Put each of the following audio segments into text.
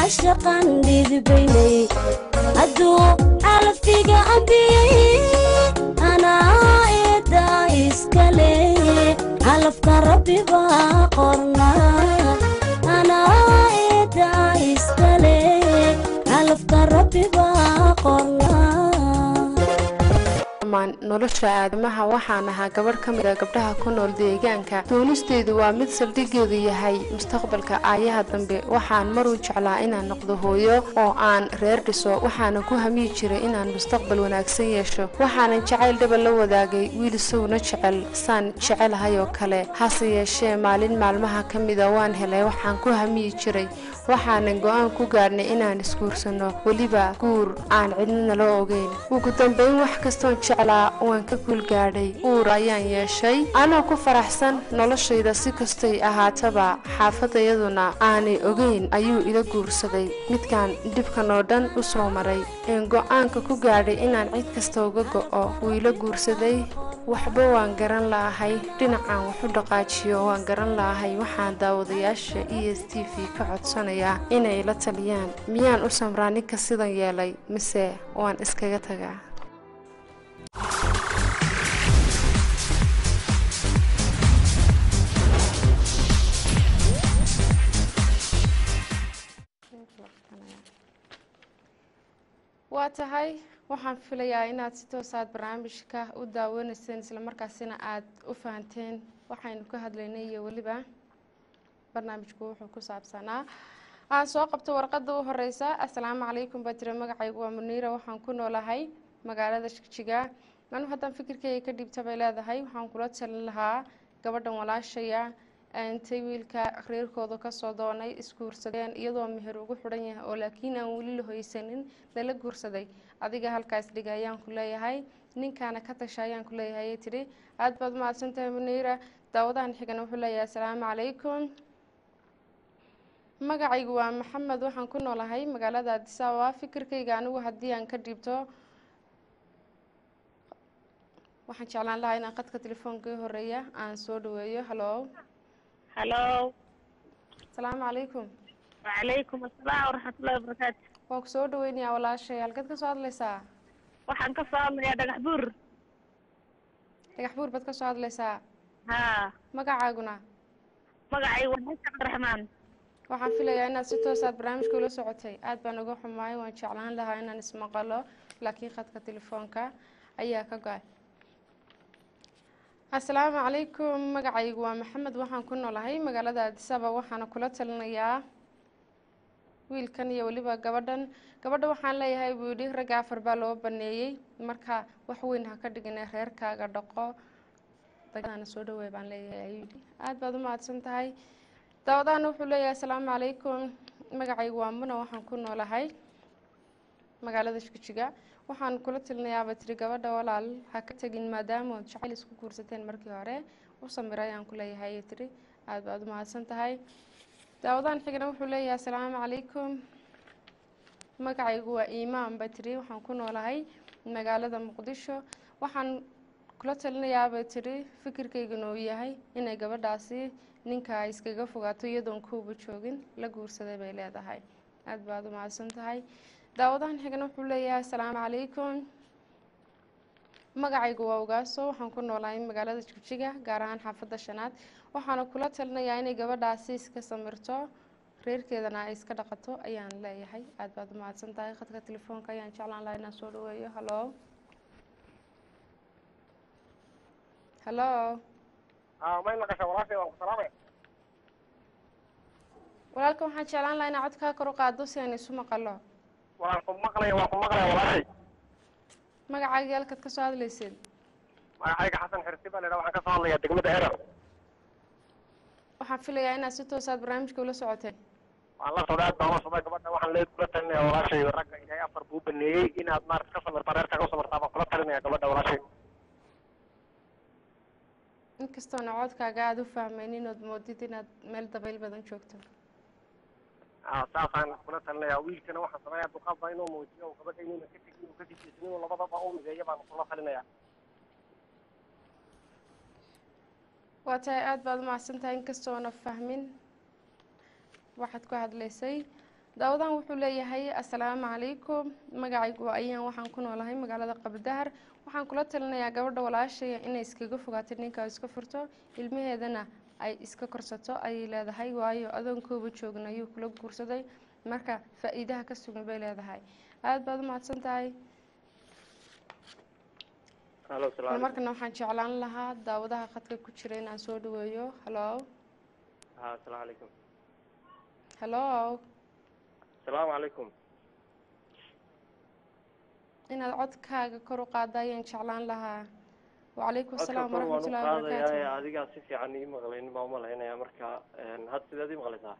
caashaqan dhidibaynay hadduu calaftiga ambiyey anaa eedaa iskale calafka rabbi baa qornaa anaa eedaa iskale calafka rabbi baa qornaa dhammaan nolosha aadamaha waxaan ahaa gabadh ka mid a gabdhaha ku nool deegaanka doonisteedu waa mid saldhigeedu yahay mustaqbalka aayaha dambe waxaan maruu jeclaa inaan noqdo hooyo oo aan reer dhiso waxaanan ku hamiyi jiray inaan mustaqbal wanaagsan yeesho waxaanan jacayl dhaba la wadaagay wiil isaguna jecel saan jecelahay oo kale hase yeeshee maalin maalmaha ka mida waan helay waxaan ku hamiyi jiray waxaanan go-aan ku gaadhnay inaan isguursanno weliba guur aan cidnina loo ogeyn ugu dambeyn wax kastoon jeclaa waan ka guulgaadhay uur ayaan yeeshay anoo ku faraxsan noloshayda si kastay ahaataba xaafadayaduna aanay ogeyn ayuu ila guursaday midkaan dhibkan oo dhan u soo maray een go-aanka ku gaadhay inaan cid kasta uga go'o wuu ila guursaday waxba waan garan la'ahay dhinacaan wax u dhaqaajiyo waan garan la'ahay waxaan daawadayaasha e s t v ka codsanayaa inay la taliyaan miyaan u samraa ninka sidan yeelay mise waan iskaga tagaa waa tahay waxaan filayaa inaad si toosaad barnaamijka u daawanayseen islamarkaasina aad u fahanteen waxaynu ka hadlaynay iyo weliba barnaamijku wuxuu ku saabsanaa aan soo qabto warqadda u horeysa assalaamu calaykum baa jira magacaygu waa muniira waxaan ku noolahay magaalada shigjiga anu haddaan fikirkeyga ka dhiibta bay leedahay waxaan kula talin lahaa gabadhan walaashaya intay wiilka reerkooda kasoo doonay isguursadeen iyadoo meher ugu xidhan yahay oo laakiin aan weli la hoysanin lala guursaday adiga halkaas dhiga ayaan ku leeyahay ninkaana ka tasha ayaan ku leeyahay tidhi aada baad mahadsan tahay muniira daawadahan xigana wuxuu leeyahay assalaamu calaykum magacaygu waa maxamed waxaan ku noolahay magaalada addis ababa fikirkayga anigu haddii aan ka dhiibto waxaan jeclaan lahaa inaan qadka telefoonka horeeya aan soo dhaweeyo halo halo asalaamu calaykum wacalaykum asalaam waraxmatullahi wabarakaatu waan ku soo dhaweynayaa walaashay halkeed ka soo hadlaysaa waxaan ka soo hadlayaa dhagax buur dhagax buur baad ka soo hadlaysaa haa magacaaguna magacay waa xasan cabdiraxmaan waxaan filayaa inaad si toosaad barnaamijka ula socotay aad baan uga xumaay waan jeclaan lahaa inaan ismaqalo laakiin khadka telefoonka ayaa ka go-ay assalaamu calaykum magacaygu waa maxamed waxaan ku noolahay magaalada addisaba waxaana kula talinayaa wiilkan iyo weliba gabadhan gabadha waxaan leeyahay buu yidhi ragga afar baa loo baneeyey marka wax weyn ha ka dhigine reerkaaga dhaqo dagana soo dhaweey baan leeyahay ayuu yidhi aada baad u mahadsan tahay daawadaana wuxuu leeyahay assalaamu calaykum magacaygu waa muna waxaan ku noolahay magaalada shikujiga waxaan kula talinayaaba tiri gabadha walaal ha ka tegin maadaama ood jacayl isku guursateen markii hore u samira ayaan ku leeyahay tiri aada baad u mahadsan tahay daawadaan xigna wuxuu leeyahay assalaamu calaykum magacaygu waa iimaan ba tiri waxaan ku noolahay magaalada muqdisho waxaan kula talinayaaba tiri fikirkaygana uu yahay inay gabadhaasi ninka ay iskaga fogaato iyadoon kuuba joogin la guursaday bay leedahay aada baad u mahadsan tahay daawadahan xigna wuxuu leeyahay assalaamu calaykum magacaygu waa ogaaso waxaan ku noolahay magaalada jigjiga gaar ahaan xaafadda shanaad waxaana kula talinayaa inay gabadhaasi iska samirto reerkeedana ay iska dhaqato ayaan leeyahay aada baad u mahadsan tahay khadka telefoonka ayaan jeclaan lahaa inaan soo dhaweeyo halo halo may maqasha walaashay waan ku salaamaya walaalka waxaan jeclaan lahaa inaa codkaa kor u qaado si aan isu maqalo waan ku maqlaya waan ku maqlaya walaashay magacaaga halkaad ka soo hadlaysid magacayga xasan xirsi baa la idhaha waxaan ka soo hadlayaa degmada erer waxaan filayaa inaad si toosaad barnaamijka ula socotay waan la socday aad baan la socday gabadha waxaan lee kula talinaya walaashay ragga ilaahay afar buu baneeyey inaad maarata ka samirtaa reerkaaga u samirtaa baan kula talinaya gabadha walaashay inkastoona codkaaga aada u fahmayn inood moodid inaad meel dabayl badan joogto Ah, saasaan kula talinaya wiilkana waxaan sameeyaa duqaadba inuu muujiyo oo gabadha inuuna ka tegin inuu ka jijeysan inuu labadaba u mideeyo baan kula talinaya waa tahay aada baad umahadsan tahay inkastoona fahmin waxaad ku hadlaysay daawadan wuxuu leeyahay assalaamu calaykum magacaygu waa ayaan waxaan ku noolahay magaalada qabdahar waxaan kula talinayaa gabadha walaashaya inay iskaga fogaato ninka iska furto ilmaheedana ay iska korsato ayay leedahay waayo adoonkooba joogin ayuu kula guursaday marka faa-iidaha ka sugan bay leedahay aada baad umahadsan tahay halo salaam markana waxaan jeclaan lahaa daawadaha khadka ku jira inaan soo dhaweeyo halo ha asalaamu calaykum halo asalaamu calaykum inaad codkaaga kor u qaada ayaan jeclaan lahaa wacalaykum codka asalaam kor waan u waraxmatullahi qaadayaa ee wabarakaatu adigaa si fiican ii maqlaynin baa umalaynaya marka had sideed ii maqlaysaa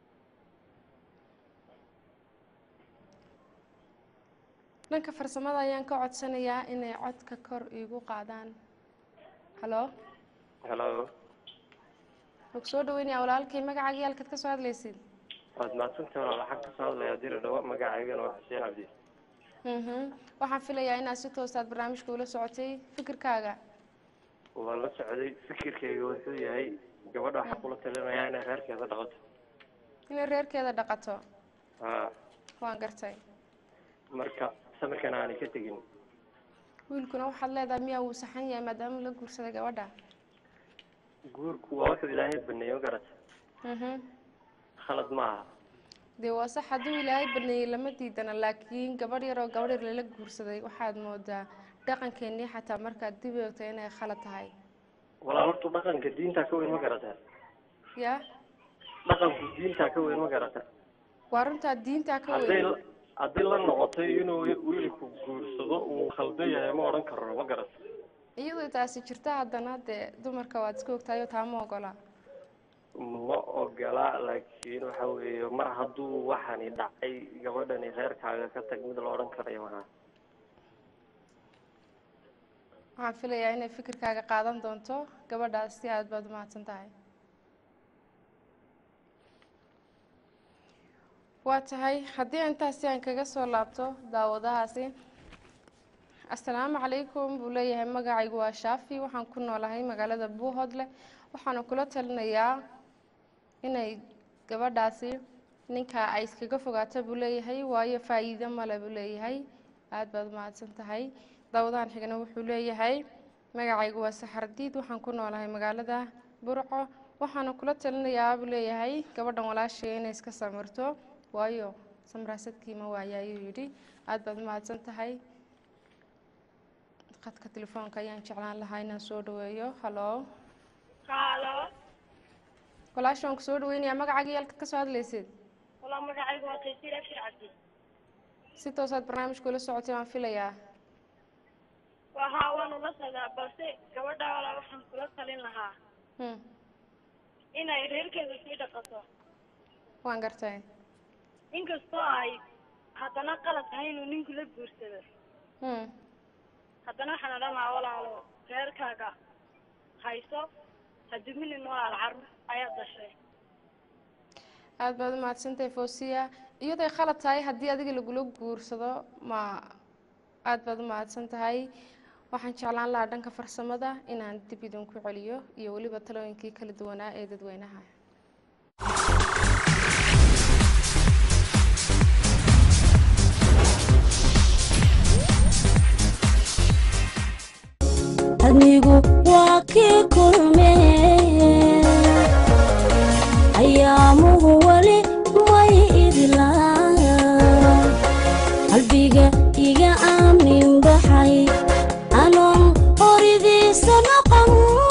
dhanka farsamada ayaan ka codsanayaa inay codka kor iigu qaadaan halo halo maku soo dhaweynaya walaalkay magacaagii halkaad ka soo hadlaysid waad mahadsantahay walaal waxaan kasoo hadlayaa dira dhawo magacaygana waa xuseen cabdi mhm waxaan filayaa inaad si toosaad barnaamijka ula socotay fikirkaaga waa la socday fikirkayga wuxuu yahay gabadha waxaa kula talinayaa inay reerkeeda dhaqato inay reerkeeda dhaqato ha waan gartay marka samirkana aanay ka tegin wiilkuna waxaad leedahay miyaa wuu saxan yahay maadaama la guursaday gabadha guurku waa wuxuu ilaahay baneeyo garata mhm khalad maaha dee waa sax hadduu ilaahay baneeyey lama diidana laakiin gabadh yar oo gabadh yar lala guursaday waxaad moodaa dhaqankeenii xataa markaad dib eegto inay khalad tahay walaal horta dhaqanka diintaa ka weyn ma garata yaa dhaqanku diintaa ka weyn ma garata waa runtaa diintaa ka hadday weyn hadday la noqotay inuu wiilku guursado uu khaldan yahay ma odhan karo ma garata iyadoo taasi jirta haddana dee dumarka waad iska ogtahay oo taa ma ogola ma ogola laakiin waxa weeye mar hadduu waxani dhacay gabadhani reerkaaga ka tag mid la odhan karayo maha waxaan filayaa inay fikirkaaga qaadan doonto gabadhaas si aad baad umahadsan tahay waa tahay haddii intaasi aan kaga soo laabto daawadahaasi assalaamu calaykum buu leeyahay magacaygu waa shaafi waxaan ku noolahay magaalada buuhoodle waxaana kula talinayaa inay gabadhaasi ninka ay iskaga fogaato buu leeyahay waayo faa-iido male buu leeyahay aada baad umahadsan tahay daawadahan xigna wuxuu leeyahay magacaygu waa saxardiid waxaan ku noolahay magaalada burco waxaana kula talinayaa buu leeyahay gabadhan walaashaya inay iska samirto waayo samraasadkii ma waaya ayuu yidhi aada baad umahadsan tahay khadka telefoonka ayaan jeclaan lahaa inaan soo dhaweeyo halo halo walaasha waan kusoo dhaweynayaa magacaaga yaalkaad ka soo hadlaysid walaa magacaygu waa taysiir abshir cabdi si toosaad barnaamijka ula socotay waan filayaa wahaa waanu la socdaa balse gabadha walaa waxaan kula talin lahaa hmm. inay reerkeeda sii dhaqato waan gartay inkastoo ay haddana qalad tahay inuu ninku la guursado hmm. haddana waxaan odhan lahaa walaalo reerkaaga hayso haduminin walaal carruur ayaa dashay aada baad umahadsantahay fosiya iyaday khalad tahay haddii adiga lagula guursado ma aada baad umahadsan tahay waxaan jeclaan lahaa dhanka farsamada inaan dib idinku celiyo iyo weliba talooyinkii kala duwanaa ee dadweynaha adnigu waa kii kulmee ayaamuhu weli may idlaan qalbiga iga aamin baxay anoon horidiisa noqon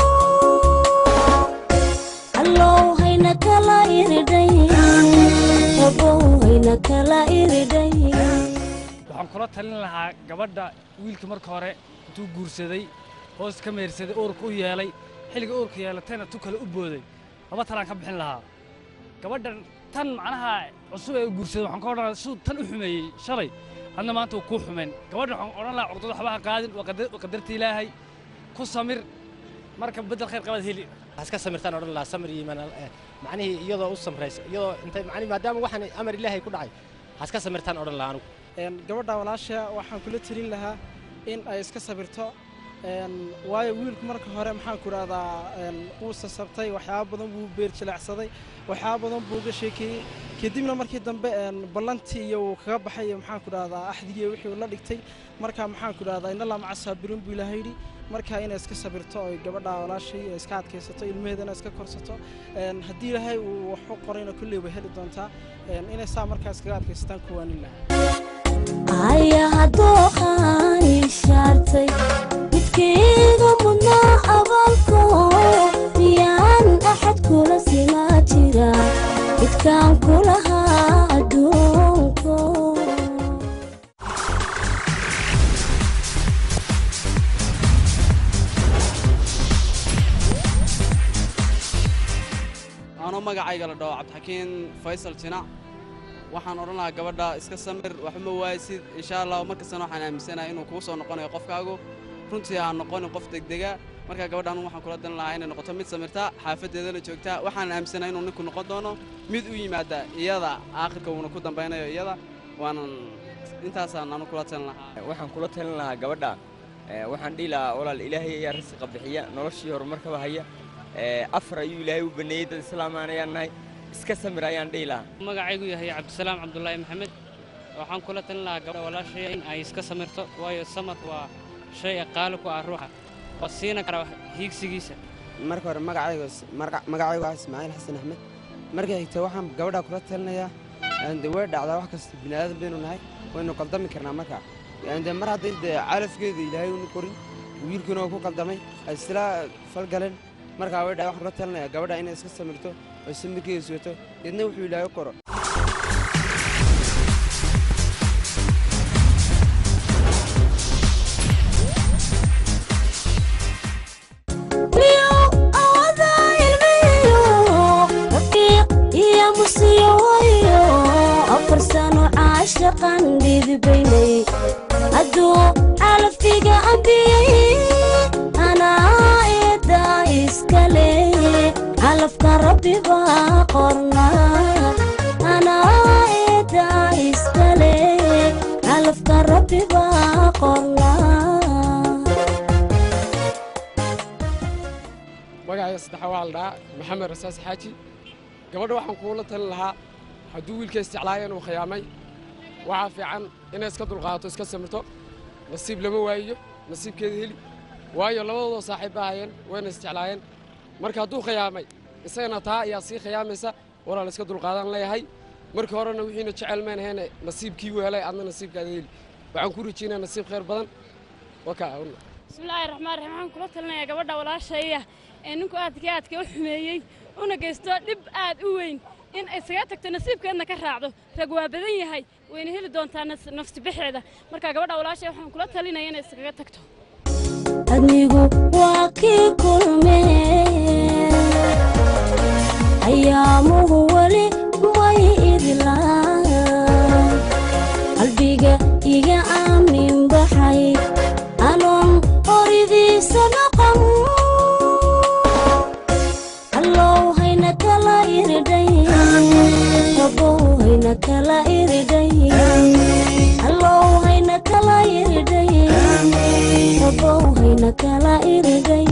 allow hayna kala iridhay rabow hayna kala iridhay waxaan kula talin lahaa gabadha wiilka marka hore intuu guursaday hoos ka meersaday uurka u yeelay xilliga uurka yeelatayna tu kale u booday laba talaan ka bixin lahaa gabadhan tan macnaha cusub ee u guursaday waxaan ka odhan lahaa siduu tan u xumeeyey shalay hadna maanta uu kuu xumayn gabadhan waxaan odhan lahaa curdada waxba ha qaadin waa qadar- waa qadarta ilaahay ku samir marka beddel khayr qabaad heli iska samirtaan odhan lahaa samir iyo iimaan eh, macnihii iyadoo u samraysa iyadoo intay macnihi maadaama waxaan amar ilaahay ku dhacay ha iska samirtaan odhan lahaa anugu Een, gabadha walaasha waxaan kula telin lahaa in ay iska sabirto Een, waayo wiilku marka hore maxaan ku rahdaa wuu sasabtay waxyaaba badan buu beer jilecsaday waxyaaba badan buu uga sheekeeyey kadibna markii dambe een, ballantii iyo uu kaga baxay iyo maxaan ku rahdaa axdigii wixii uu la dhigtay marka maxaan ku rahdaa inna laa maca saabiriin buu ilaahay yidhi marka inay iska sabirto oy gabadha walaashay ay iska adkaysato ilmaheedana iska korsato Een, haddii ilaahay uu wax u qorayna kolley way heli doontaa Een, inay saa markaa iskaga adkaysataan kuwaanin lahaa ayaha dooqaan ishaartay midkayga mudnaa abaalko miyaan axad kula simaa jira midkaan kulahaa adduunko anoo magacayga la dhaho cabdixakiin faysal jinac waxaan odhan lahaa gabadha iska samir waxma waayisid insha allah markastana waxaan aaminsanahay inuu kuu soo noqonayo qofkaagu runtii ha noqonin qof degdega marka gabadha anu waxaan kula dan lahaa inay noqoto mid samirta xaafaddeedana joogta waxaan aaminsanahay inuu ninku noqon doono mid u yimaada iyada aakhirka uuna ku dambaynayo iyada waanan intaasaan anu kula talin lahaa waxaan kula talin lahaa gabadha ee, waxaan dhihi lahaa walaal ilaahay ayaa risiqa bixiya noloshii horumarkaba haya ee, afar ayuu ilaahay u baneeyey dad islaamaan ayaan nahay iska samir ayaan dhihi lahaa magacaygu yahay cabdisalaam cabdulaahi maxamed waxaan kula talin lahaa gabadha walaashaya in ay iska samirto waayo samar waa shay qaali ku ah ruuxa oo siina kara hiigsigiisa marka hore magacayga magacaygu waa ismaaciil xasan axmed marka xigta waxaan gabadha kula talinayaa de way dhacdaa wax kasta bini'aadan baynu nahay waynu qaldami karnaa marka de mar hadday de calafkeeda ilaahay unu korin wiilkiina uu ku qaldamay ay isla falgaleen markaa way dha waxaan kula talinayaa gabadha inay iska samirto oo samirkeeda sugato deedna wuxuu ilaahay u qoro miyo awada ilmiyo raqiiq iyo musiyowayo afar sano caashaqan dhidibaynay hadduu calafkiga ambiyey anaa eedda iskale calafka rabbi baa qorna anaa eedda iskale calafka rabbi baa qorna magacayga saddexaa waa la dhahaa maxamed rasaas xaaji gabadha waxaan kuula talin lahaa hadduu wiilka isjeclaaya inuu khiyaamay waxaa fiican inay iska dulqaato iska samirto nasiib lama waayiyo nasiibkeeda heli waayo labadoodoo saaxiib ba hayeen wayna isjeclaayeen marka hadduu khiyaamay isagana taa ayaa sii khiyaamaysa walaal iska dulqaadan leeyahay markii horena wixiina jecel mayn ahayne nasiibkii u helay adna nasiibkaada heli waxaan ku rajaynaa nasiib khayr badan wakaa bismillaahi raxmaan raxiim waxaan kula talinayaa gabadha walaashaya ee ninku aadka aadka u xumeeyey una geysto dhib aad u weyn in isaga tagto nasiibkeedna ka raacdo rag waa badan yahay wayna heli doontaa nas- nafsi bixeeda marka gabadha walaashaya waxaan kula talinaya inay iskaga tagto adnigu waa kii kulmee ayaamuhu weli way idlaan qalbiga iga aamin baxay anoon horidiisa noqon allow hayna kala iridhay rabow hayna kala iridhay allow hayna kala iridhay rabow hayna kala iridhay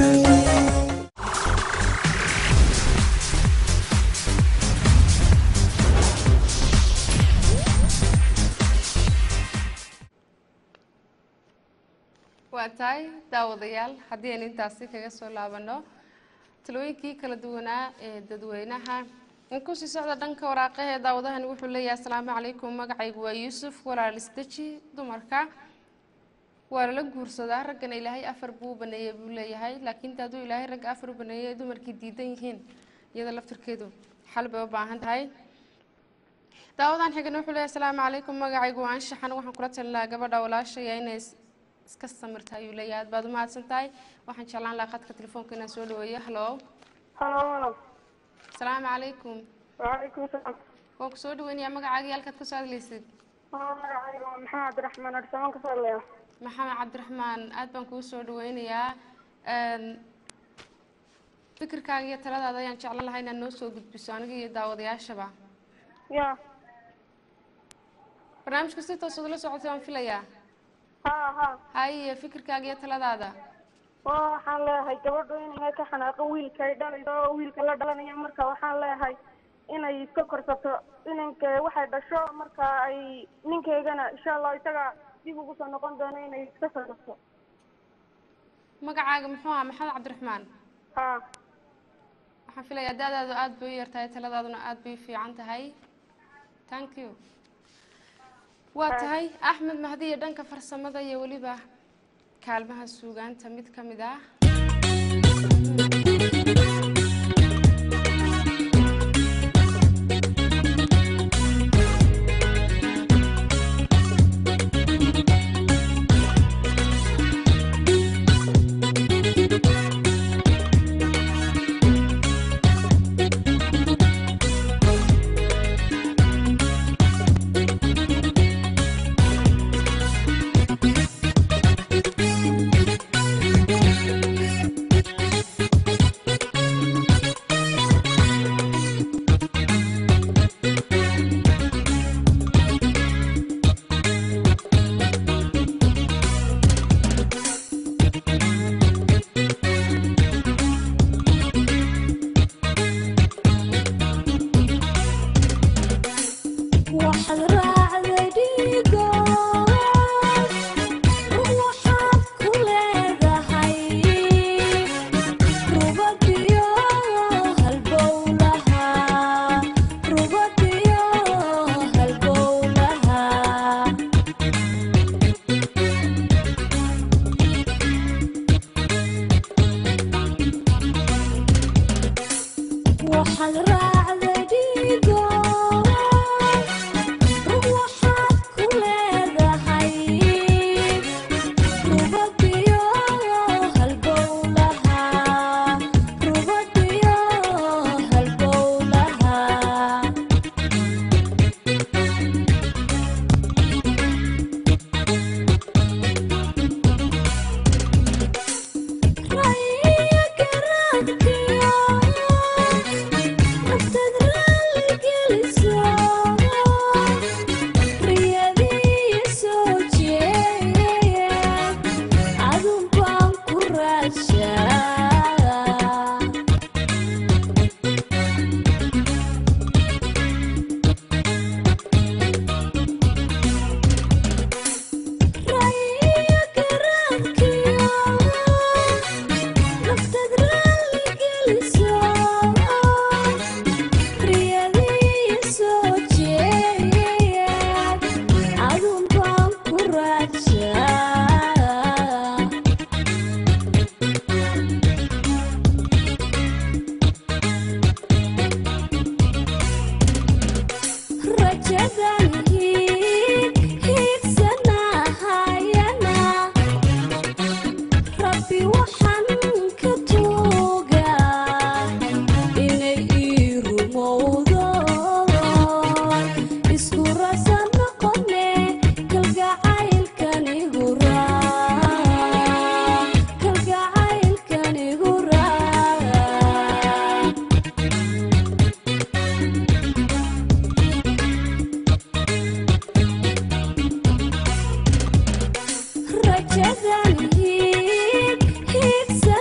waa tahay daawadayaal haddii aynu intaasi kaga soo laabanno talooyinkii kala duwanaa ee dadweynaha in kusii socda dhanka waraaqaha ee daawadahani wuxuu leeyahay asalaamu calaykum magacaygu waa yuusuf walaal isdeji dumarka waa lala guursadaa raggana ilaahay afar buu u baneeyey buu leeyahay laakiin hadduu ilaahay ragga afar u baneeyey ay dumarkii diidan yihiin iyada laftirkeedu xal bay u baahan tahay daawadan xigana wuxuu leeyahay asalaamu calaykum magacaygu waa anshaxan waxaan kula talinayaa gabadha walaashaya inay is- iska samirta ayuu leeyahay aad baad umahadsan tahay waxaan jeclaan lahaa khadka telefoonka inaan soo dhaweeyo halo halo asalaamu calaykum waalaikum salaam waan ku soo dhaweynayaa magacaaga iyo halkaad ka soo hadlaysid magacayga waa maxamed cabdiraxmaan arsamaan ka soo hadlaya maxamed cabdiraxmaan aad baan kuu soo dhaweynayaa Een, fikirkaaga iyo taladaada ayaan jeclan lahaa inaad noo soo gudbiso aniga iyo daawadayaashaba ya barnaamijka si toos ula socotay waan filayaa ha ha haye fikirkaaga iyo taladaada waa waxaan leeyahay gabadhu inay ka xanaaqo wiilka ay dhalayso oo wiilka la dhalanayo marka waxaan leeyahay inay iska korsato inanka waxay dhasho marka ay ninkeygana insha allah isaga dib ugu soo noqon doono inay iska korsato magacaaga muxuu ahaa maxamed cabdiraxmaan ha waxaan filayaa da-daadu aada bay u yartahay taladaaduna aada bay u fiican tahay thank you waa tahay axmed mahdi iyo dhanka farsamada iyo weliba kaalmaha suugaanta mid ka mid ah waxaad raacday dhiigo waxaad ku leedahay rubadiyo halbowlaha rubadiyo halbowlaha waxaad raacday dhiigo waxaad ku leedahay rubadiyo halbowlaha rubadiyo halbowlaha raya garaadkiyo naftaad raalli geliso riyadii soo jeeya adun baan ku raashaa raya garaadkiyo naftaad raalli geliso riyadii soo jeeya adun baan ku raajaa rajadan hiig hiigsanahayana rabbi waxaan ka tuugaa inay ii rumowdo isku rasa noqone kalgacaylkanigu raa kalgacaylkanigu raa rajadan hiig hiigsa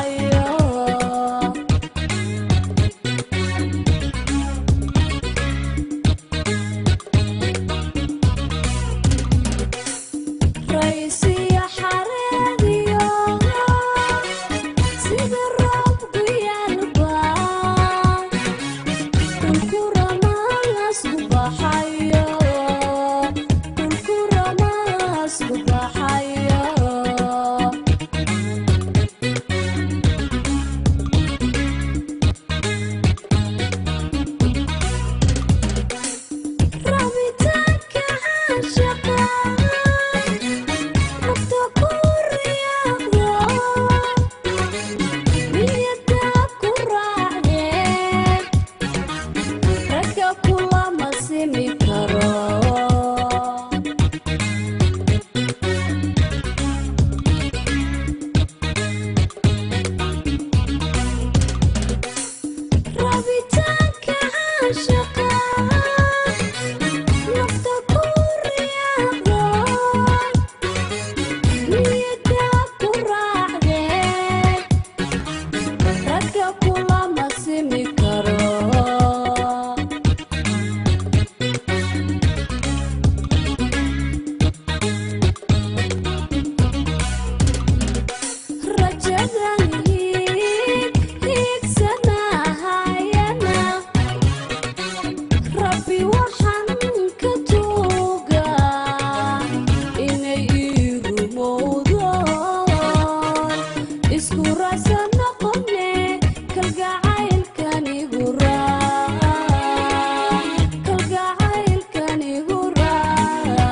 baxayo raysiya xareediyo sida roob guyaalba dhulku ramaasku baxayo dhulku ramaasku baxayo rabitaanka caashaqa nafta ku riyaaqdo niyada ku raacdee ragga kulama simi karo rabitaanka caashaqa nafta ku riyaaqdo niyada ku raacdee ragga kulama simi karo rajadan hiig hiigsanahayana rabbi waxaan ka tuugaa inay ii rumowdo isku rasa noqone kalgacaylkanigu raa kalgacaylkanigu raa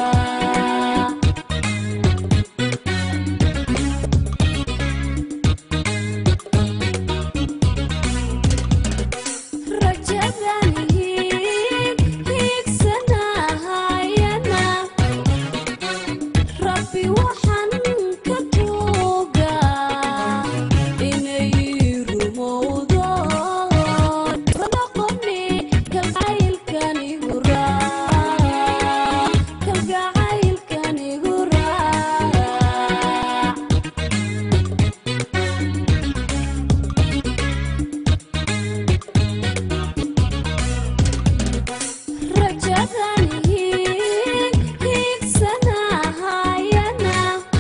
rajadan hiig hiigsanahayana rabbi waxaan ka tuugaa inay ii rumowdo noqoni kalgacaylkanigu raa kalgacaylkanigu raa rajadan hiig hiigsanahayana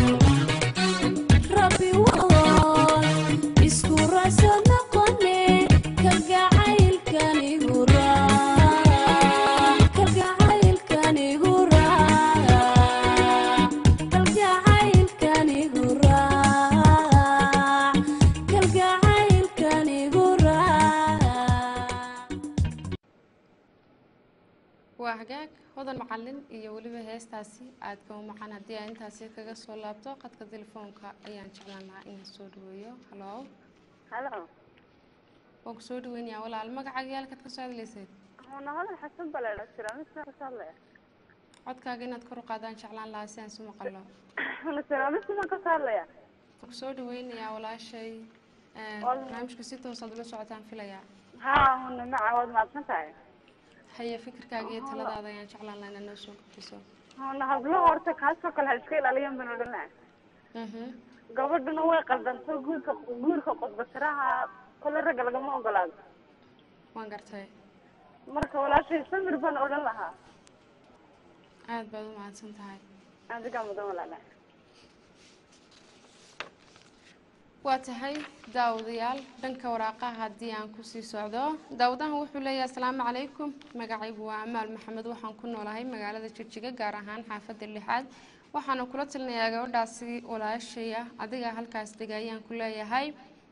rabbi woon isku rasa noqone kalgacaylkanigu raa kalgacaylkanigu raa kalgacaylkanigu raa kalgacaylkanigu raa waa hagaag hodan macalin iyo weliba heestaasi aadka u macaan haddii aan intaasi kaga soo laabto qadka telefoonka ayaan jeclaan lahaa inaan soo dhaweeyo halo halo waan ku soo dhaweynayaa walaal magacaaga yaalkaad ka soo hadlayseed huna hodan xasan baleedha siraamista ka hadlaya codkaaga inaad kor u qaadaan jeclaan lahaa si aan su maqalo huna siraamista baan ka hadlaya waan ku soo dhaweynayaa walaashay Een, Wal- barnaamijka si toosaad ula socotaan filayaa haa huna maca waad mahadsan tahay haye fikirkaaga iyo taladaada ayaan jeclaan lahaa inaad noo soo gudbiso huna hablo horta kaasoo kale ha iska ilaaliyan baan odhanaya Mhm. gabadhuna way qaldanto guurka guurka qodbasiraha kole ragga lagama ogolaado waan gartay marka walaashay samir baan odhan lahaa aad baad u mahadsan tahay adigaa mudan walaala waa tahay daawadayaal dhanka waraaqaha haddii aan kusii socdo daawadahan wuxuu leeyahay asalaamu calaykum magacaygu waa amaal maxamed waxaan ku noolahay magaalada jigjiga gaar ahaan xaafadda lixaad waxaana kula talinayaa gabadhaasi walaashaya adiga halkaas dega ayaan ku leeyahay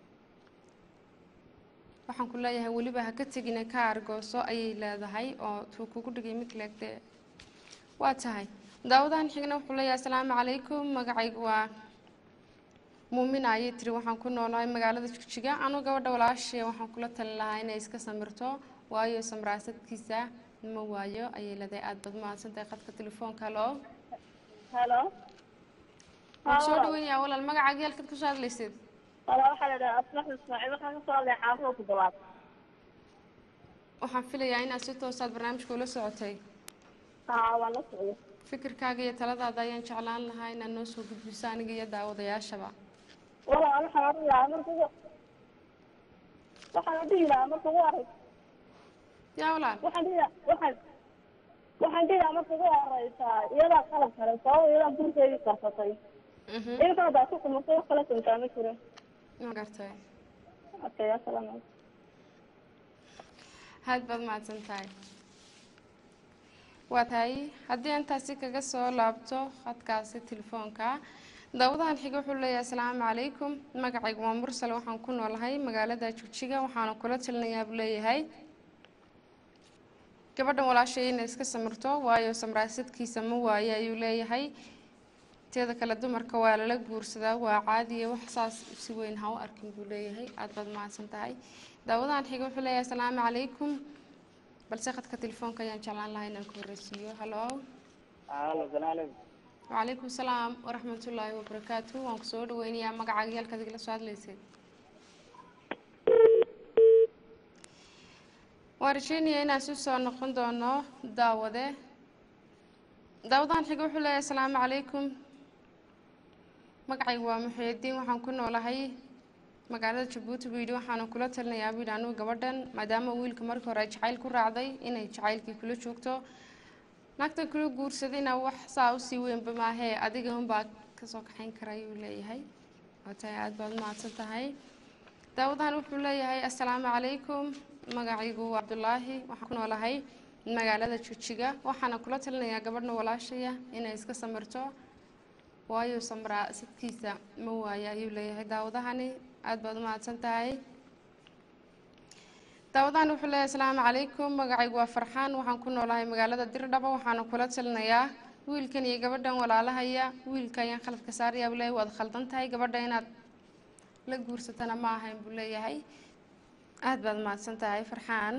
waxaan ku leeyahay weliba ha ka tegina ka argooso ayay leedahay oo tuu kugu dhigay mid leegde waa tahay daawadahan xigna wuxuu leeyahay asalaamu calaykum magacaygu waa muumina ayay tiri waxaan ku noolahay magaalada jigjiga anu gabadha walaashee waxaan kula tali lahaa inay iska samirto waayo samraasadkiisa ma waayo ayay leedahay aad baad mahadsantahay khadka telefoonka halo halo waan soo dhaweynayaa walaal magacaaga halkaad kasoo hadlaysid wala waxaa la dhahaa asmax ismaaciil waxaan kasoo hadlaya xaafada toddobaad waxaan filayaa inaad si toosaad barnaamijka ula socotay haa waan la socday fikirkaaga iyo taladaada ayaan jeclaan lahaa inaad noo soo gudbiso aniga iyo daawadayaashaba wala waxaan odhan lahaa marka waxaan dhihi lahaa marka ugu horeysa yaa walaal waxaan dhihi lahaa waxaan waxaan dhihi lahaa marka ugu horeysa iyadaa qalab kale sabab iyadaa gurkeedii karsatay iyadaa hadaa ku kumartay wax kala samtaa ma jiro ma gartay okay asalaam calaykum aad baad mahadsan tahay waa tahay haddii intaasi kaga soo laabto khadkaasi telefoonka daawadahan xiga wuxuu leeyahay asalaamu calaykum magacaygu waa mursal waxaan ku noolahay magaalada jigjiga waxaana kula talinayaa buu leeyahay gabadhan walaashay inay iska samirto waayo samraasadkiisa ma waaye ayuu leeyahay teeda kale dumarka waa lala guursadaa waa caadiya wax saas si weyn ha u arkin buu leeyahay aad baad mahadsan tahay daawadahan xiga wuxuu leeyahay asalaamu calaykum balse khadka telefoonka ayaan jeclaan lahaa inaan ku horeysiiyo halo Halo, salaam alaikum. وعليكم السلام ورحمة الله وبركاته وان كسور وينيا مقع عيال كذا كلا سؤال ليسي وارشيني أنا سوسو نقون دونو داودة داودان حقو حلا السلام عليكم مقعي ومحي الدين وحان كنا لهي magaalada jabuuti buu yidhi waxaanu kula talinayaa buu yidhi anugu gabadhan maadaama wiilka markii hore jacayl ku raacday inay jacaylkii kula joogto naagtan kula guursadayna wax saa usii weynba maahee adiga unbaa kasoo kaxayn kara ayuu leeyahay waa tahay aada baad mahadsan tahay daawadahan wuxuu leeyahay assalaamu calaykum magacaygu waa cabdulaahi waxaan ku noolahay magaalada jujiga waxaana kula talinayaa gabadhna walaashaya inay iska samirto waayo samraa sidkiisa ma waayo ayuu leeyahay daawadahani aada baad u mahadsan tahay daawadahan wuxuu leeyahay asalaamu calaykum magacaygu waa farxaan waxaan ku noolahay magaalada dirdhaba waxaana kula talinayaa wiilkan iyo gabadhan walaalahaya wiilka ayaan khaladka saaraya buu leeyahay waad khaldan tahay gabadha inaad la guursatana ma ahayn buu leeyahay aada baad mahadsan tahay farxaan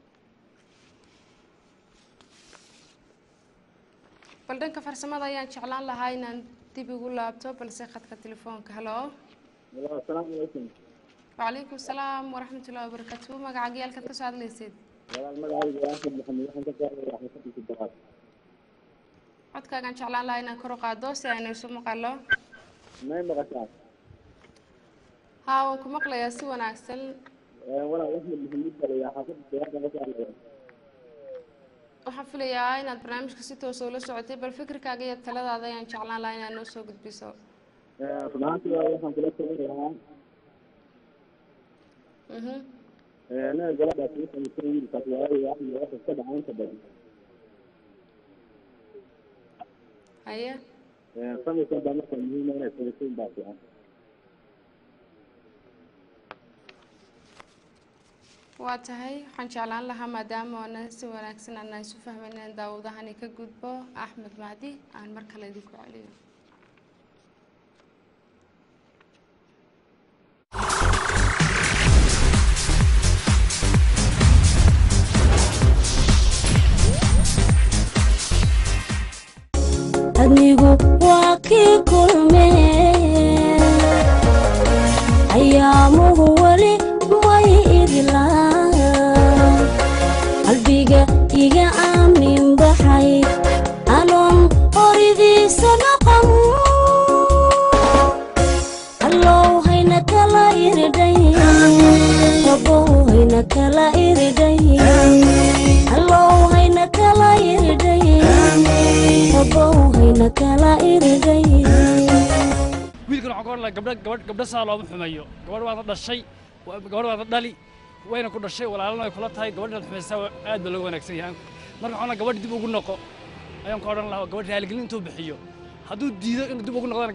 bal dhanka farsamada ayaan jeclaan lahaa inaan dib ugu laabto balse khadka telefoonka halo Halo, salaam alaikum. وعليكم السلام ورحمة الله وبركاته مقع عيالك كسو هذا ليسيد Walaal magacaygu waa Axmed Maxamed waxaan ka soo xaafadda Daraad. codkaagaan jeclaan lahaa inaan kor u qaado si aynu isu maqalo May maqashaa? haa waan ku maqlayaa si wanaagsan Ee, Walaal Axmed Maxamed baa la yidhaha xaafadda Daraad baan ka soo hadlayaa. waxaan filayaa inaad barnaamijka si toos ula socotay bal fikirkaaga iyo taladaada ayaan jeclaan lahaa inaad noo soo gudbiso Ee, run ahaantii waa waxaan kula talin lahaa Mhm. ee, anaga gabadhaas u samaysan wiilkaas waayo wax iyo wax iska dhaca inta badan. haye Ee, samaysan baa marka muhiim ah inay samaysan baa fiican. waa tahay waxaan jeclaan lahaa maadaama oonan si wanaagsan aanan isu fahmayn inaan daawadahani ka gudbo axmed mahdi aan mar kale idinku celiyo adnigu waa kii kulmeen ayaamuhu weli way idlaan qalbiga iga aamin baxay anoon qoridiisa dhaqan allow hayna kala iridhay rabow hayna kala iridhay allow hayna kala iridhay rabow hayna kala iridhay wiilkan waxaan ka odhan gabdho gabadh gabdho saa looma xumeeyo gabadh waad dhashay wa- gabadh waad dhali wayna ku dhashay walaalana way kula tahay gabadhaad xumaysaa waa- aad baa looga wanaagsan yahay marka waxaan gabadh dib ugu noqo ayaan ka odhan lahaa gabadh raaligelin intuu bixiyo hadduu diido inuu dib ugu noqdana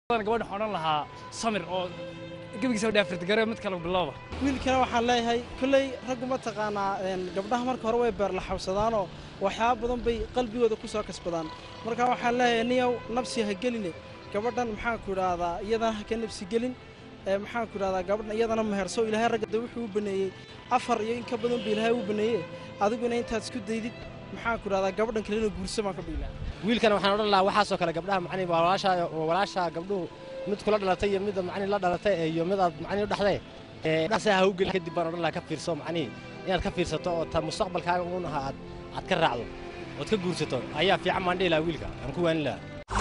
gabadha waxaan odhan lahaa samir oo gebigiisa dhaafirtigare mid kale bilowba wiilkana waxaan leeyahay kolley raggu ma taqaanaa een, gabdhaha marka hore way beerlaxawsadaanoo waxyaaba badan bay qalbigooda ku soo kasbadaan marka waxaan leeyahay niyow nabsi ha geline gabadhan maxaan ku idhaahdaa iyadana ha ka nabsi gelin ee maxaan ku idhahdaa gabadhan iyadana meherso ilaahay ragga de wuxuu u baneeyey afar iyo in ka badan ba ilaahay u baneeye adiguna intaad isku daydid maxaan ku idhahdaa gabadhan kalena guurso baan ka dhiilaa wiilkana waxaan odhan lahaa waxaasoo kale gabdhaha macnihi waa walaashaa waa walaashaa gabdhuhu mid kula dhalatay iyo mid macnihi la dhalatay iyo mid aad macnihi u dhexday ee dhaqsa ha u gelin kadib baan odhan lahaa ka fiirso macnihi inaad ka fiirsato oo ta mustaqbalkaaga uun ahaa aad aad ka raacdo ood ka guursato ayaa fiican baan dhihi lahaa wiilka aan ku waanin lahaa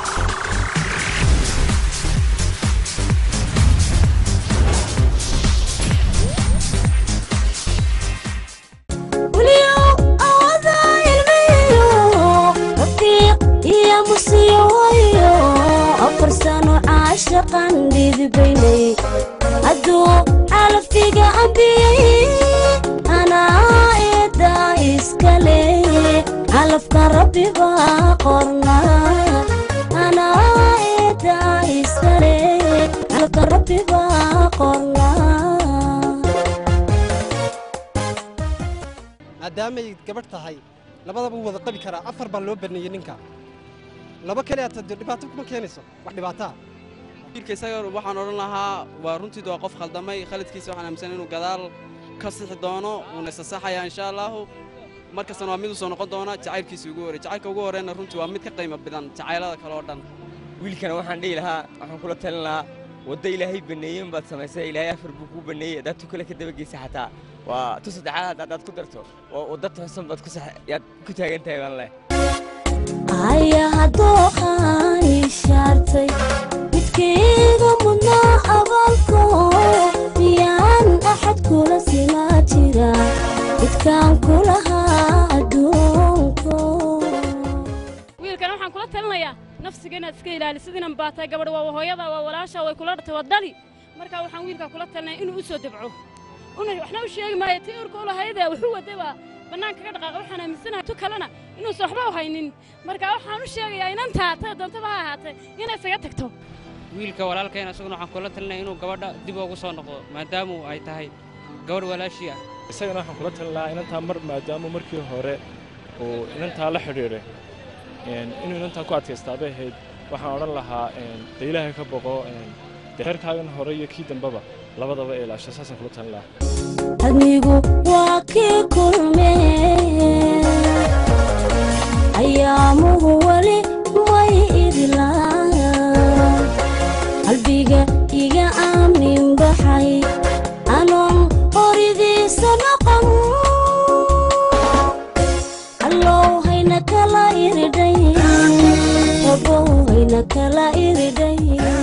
weliyow awada ilmiyo rafiiq iyo musiiwayo afar sano caashaqan dhidibaynay hadduu xalafiga ambiyey anaa eedaa iskale calafka rabbi baa qorna anaa eedaa iskale calafka rabbi baa qorna maadaamay gabadh tahay labadaba wuu wada qabi karaa afar baa loo baneeyey ninka laba kale aad tado dhibaato kuma keenayso wax dhibaataa wiilka isaga waxaan odhan lahaa waa runtiidu waa qof khaldamay khaladkiisa waxaan aaminsan inuu gadaal ka sixi doono uuna isasaxaya insha allaahu markastana waa mid u soo noqon doona jacaylkiisa ugu horey jacaylka ugu horeyna runtii waa mid ka qiimo badan jacaylada kale oo dhan wiilkana waxaan dhihi lahaa waxaan kula talin lahaa waddo ilaahay baneeyeen baad samaysay ilaahay afar buu kuu baneeyey haddaad tu kale ka dabageysa xataa waa tu saddexaad haddaad ku darto waa waddo toosan baad ku sax yaad ku taagan tahay baan leh ayaha dooqaan ishaartay midkayga mudnaa abaalko miyaan axad kula simaa jira midkaan kulahaa adduunko wiilkan waxaan kula talinayaa nafsiga inaad iska ilaalisid inan baatay gabadh waa hooyada waa walaasha way kula dhatay waa dali marka waxaan wiilkaa kula talinaya inuu u soo dabco una waxna u sheegi maayo tii urka u lahaydee wuxuu waday baa bannaanka ka dhaqaaqa waxaan aaminsanahay tu kalena inuusan waxba u haynin marka waxaan u sheegayaa inantaa tada doontaba ha ahaatee inay isaga tagto wiilka walaalkayna isaguna waxaan kula talinaya inuu gabadha dib ugu soo noqdo maadaamu ay tahay gabadh walaashii ah isagana waxaan kula talin lahaa inantaa mar maadaama markii hore uu inantaa la xidhiidhay een, inuu inantaa ku adkaystaa bay ahayd waxaan odhan lahaa een, dee ilaahay ka boqo een, dee reerkaagan hore iyo kii dambeba labadaba ilaasho saasaan kula talin lahaa adnigu waa kii kulmee ayaamuhu weli way idlaan qalbiga iga aamin baxay anoon horidiisa noqon allow hayna kala iridhay rabow hayna kala iridhay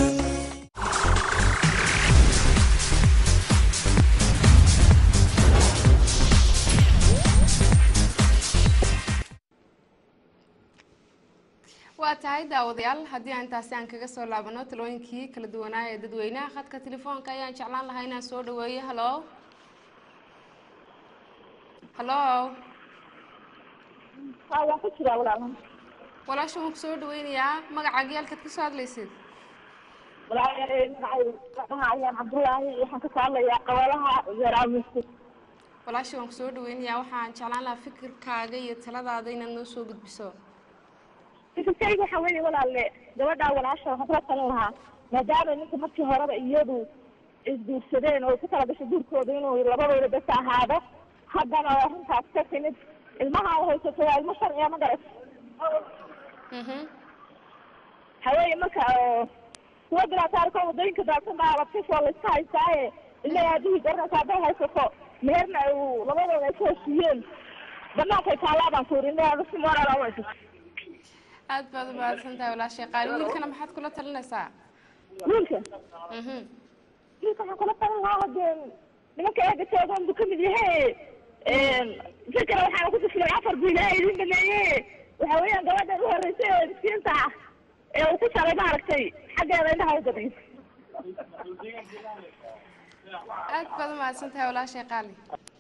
waa tahay daawadayaal haddii aan intaasi aan kaga soo laabano talooyinkii kala duwanaa ee dadweynaha khadka telefoonka ayaan jeclaan lahaa inaan soo dhaweeyo halo halo waan ku jiraa walaal walaasha waan kusoo dhaweynayaa magacaaga halkaad kasoo hadlaysid magacayaan cabdullaahi waxaan kasoo hadlayaa qabalaha zeeraamiski walaasha waan kusoo dhaweynayaa waxaan jeclaan lahaa fikirkaaga iyo taladaada inaad noo soo gudbiso fikirkayga waxaa weeye walaalle gabadhaa walaasha waxaan kula talin lahaa maadaama ninka markii horeba iyadu isguursadeen oo ku kala gashay guurkooda inuu labadooda bes ahaado haddana oo arrintaas ka timid ilmaha ay haysato waa ilmo sharciya ma garat haweeye marka oo kuwa bilaataarka wadooyinka daadsan baa labtis waa layska haystaaye ilaa aabihii garanaysa hadday haysato meherna uu labadooda ay ku heshiiyeen bannaankay taalaabaan ku yidhi ilaa si moraal u haysato aad baad u mahadsan tahay walaashay qaali wiilkana maxaad kula talinaysaa wiilka Mhm. wiilka waxaan kula talin lahaa hadee nimanka eega joogan buu kamid yahay fikra waxaana ku tuslay afar buu ilaahay idin baneeye waxa weeyaan gabadhan u horreysay oo miskiinta ah ee uu ku shalay maaragtay xaggeeda indhaha u gadiyo aad baad u mahadsan tahay walaashay qaali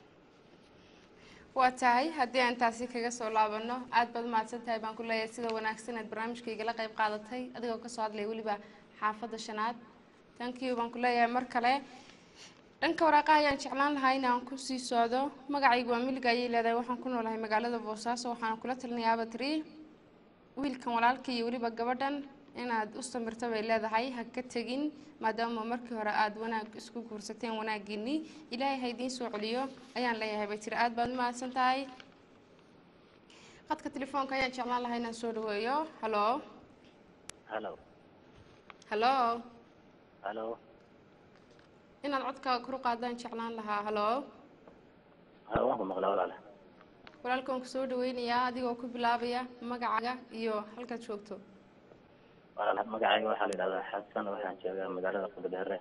waa tahay haddii aan taasi kaga soo laabano aad baad u mahadsan tahay baan ku leeyahay sida wanaagsan aad barnaamijkaygala qayb qaadatay adigoo kasoo hadlaya weliba xaafadda shanaad tankiyu baan ku leeyahay mar kale dhanka waraaqaha ayaan jeclaan lahaa in aan kusii socdo magacaygu waa miliga ayay leedahay waxaan ku noolahay magaalada boosaaso waxaana kula talinayaaba tiri wiilkan walaalka iyo weliba gabadhan inaad u samirto bay leedahay ha ka tegin maadaama markii hore aada wanaag isku guursateen wanaagiinii ilaahay ha idiin soo celiyo ayaan leeyahay bay tiri aad baad u mahadsan tahay qadka telefoonka ayaan jeclaan lahaa inaan soo dhaweeyo halo halo halo halo inaad codkaaga kor u qaadaan jeclaan lahaa halo ha waan ku maqlaa walaale walaalkan ku soo dhaweynayaa adigoo ku bilaabaya magacaaga iyo halkaad joogto walaal magacayga waxaa la yidhahdaa xasan waxaan joogaa magaalada qudadheere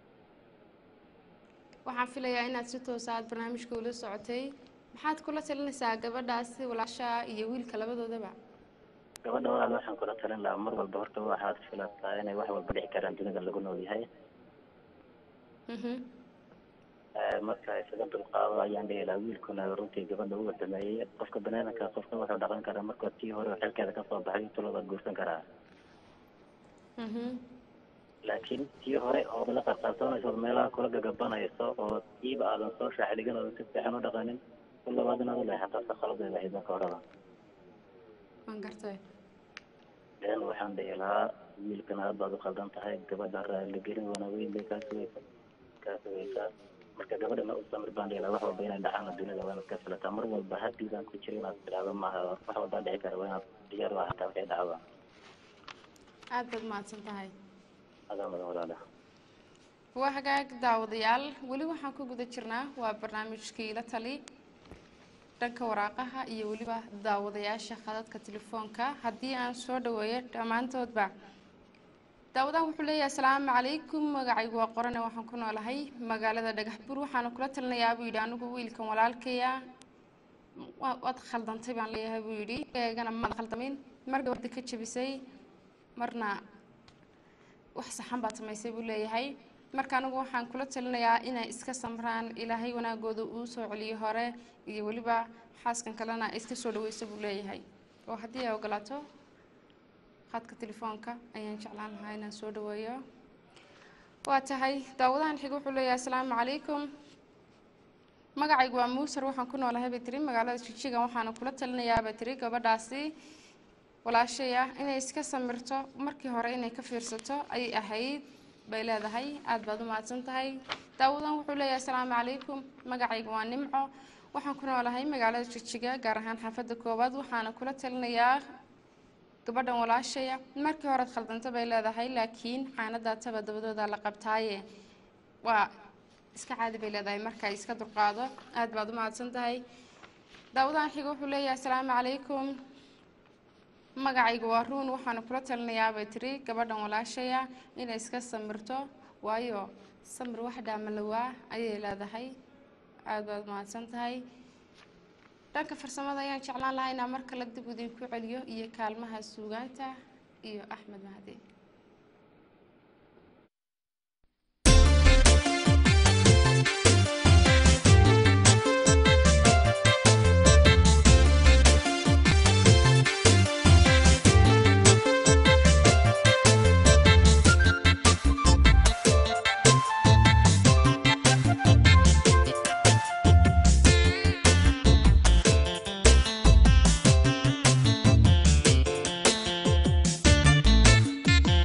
waxaan filayaa inaad si toosa aad barnaamijka ula socotay maxaad kula talinaysaa gabadhaasi walaashaa iyo wiilka labadoodaba gabadha walaal waxaan kula talin lahaa mar walba horta waxaad filataa inay wax walba dhici karaan dunida lagu nool yahay Mhm. Eh, marka isaga dulqaado ayaan dhihi lahaa wiilkuna runtii gabadha u wadameeyey qofka banaadamka qofka wuxuu dhaqan karaa markuu tii hore oo xilkeeda kasoo baxay tulada guursan karaa Mhm. laakiin tii hore oo la qarqarsoonayso meelaha kula gagabanayso oo tiiba aadan soo shaaxdhigin oo si fiican u dhaqanin ku labaad inaad u leexataa si khaladeeda ahayd marka horeba waan gartay den waxaan dhihi lahaa wiilkana aad baad u khaldan tahay gabadha raaligelin wanaweyn bay kaa sugaysa kaa sugaysaa marka gabadhana u samir baan dhihi lahaa wax walba inay dhacaan dunida waa inaad ka filataa mar walba haddii baan ku jira inaad tidhaahdo maaha wax walbaa dhici kara waa inaad diyaar u ahataa waxay dhacda aad baad mahadsan tahay adaa mudan walaala waa hagaag daawadayaal weli waxaan ku guda jirnaa waa barnaamijkii la tali dhanka waraaqaha iyo weliba daawadayaasha khadadka telefoonka haddii aan soo dhaweeyo dhammaantoodba daawadahan wuxuu leeyahay asalaamu calaykum magacaygu waa qorane waxaan ku noolahay magaalada dhagax bur waxaana kula talinayaa buu yidhi anigu wiilkan walaalkaya waa- waad khaldantay baan leeyahay buu yidhi eegana maad khaldamin mar gabadha ka jebisay marna wax saxan baad samaysay buu leeyahay marka anigu waxaan kula talinayaa inay iska samraan ilaahay wanaagooda uu soo celiyo hore iyo weliba xaaskan kalena ay iska soo dhaweyso buu leeyahay oo haddii ay ogolaato khadka telefoonka ayaan jeclaan lahaa inaan soo dhaweeyo waa tahay daawadahan xiga wuxuu leeyahay asalaamu calaykum magacaygu waa muusar waxaan ku noolahay bay tiri magaalada jijiga waxaana kula talinayaa bay tiri gabadhaasi walaashay ah inay iska samirto markii hore inay ka fiirsato ayay ahayd bay leedahay aad baad u mahadsan tahay daawadan wuxuu leeyahay asalaamu calaykum magacaygu waa nimco waxaan ku noolahay magaalada jijiga gaar ahaan xaafadda koowaad waxaana kula talinayaa gabadhan walaashaya markii horead khaldanta bay leedahay laakiin xaanadaataba dabadooda la qabtaaye waa iska caadi bay leedahay marka ay iska dulqaado aad baad u mahadsan tahay daawadahan xiga wuxuu leeyahay asalaamu calaykum magacaygu waa ruun waxaana kula talinayaa bay tiri gabadhan walaashaya inay iska samirto waayo samir wax dhaamalawaa ayay leedahay aad baad mahadsan tahay dhanka farsamada ayaan jeclaan lahaa inaan mar kale dib idinku celiyo iyo kaalmaha suugaanta iyo axmed mahdi Thank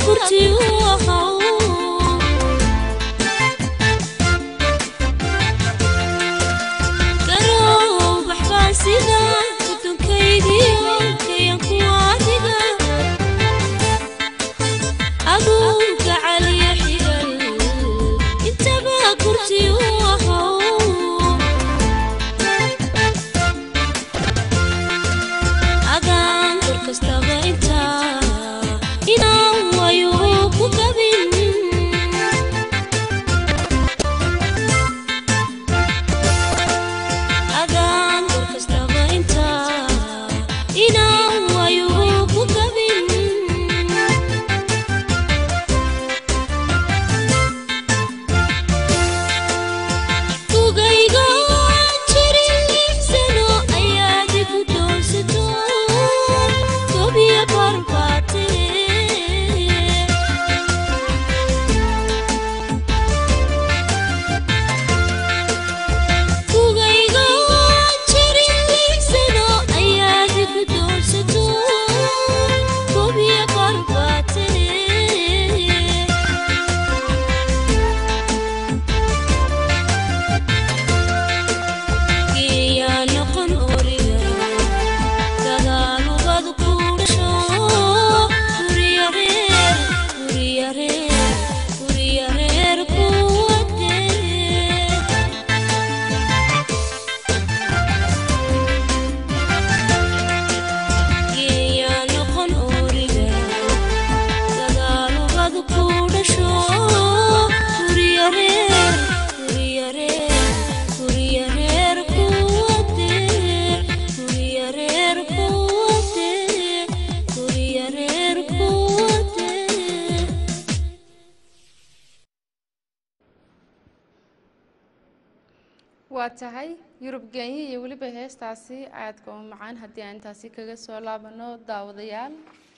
kurti u ahaw garow baxbaan sida kudunkaygiyo kayan kuwa adiga aduunka caliyo xigal intaba kurti u ahaw adaan dor kastaba intaa inaan wayo ku gabin adaan dor kastaba intaa inaan wayo ku gabin kugayga jirin liibsano ayaad igu doonsato gobiya barbaate kugayga jirin liibsano ayaad igu doonsato gobiya barbaate geeyaa noqon origa gadaalubad ku dhasho guryareer guryareer guryareer kuwade geeyaa noqon origa gadaalubad ku dhasho guryareer guryareer guryareer kuwade guryareer kuwade guryareer kuwade waa tahay yurub genya iyo weliba heestaasi aadka u macaan haddii aan intaasi kaga soo laabano daawadayaal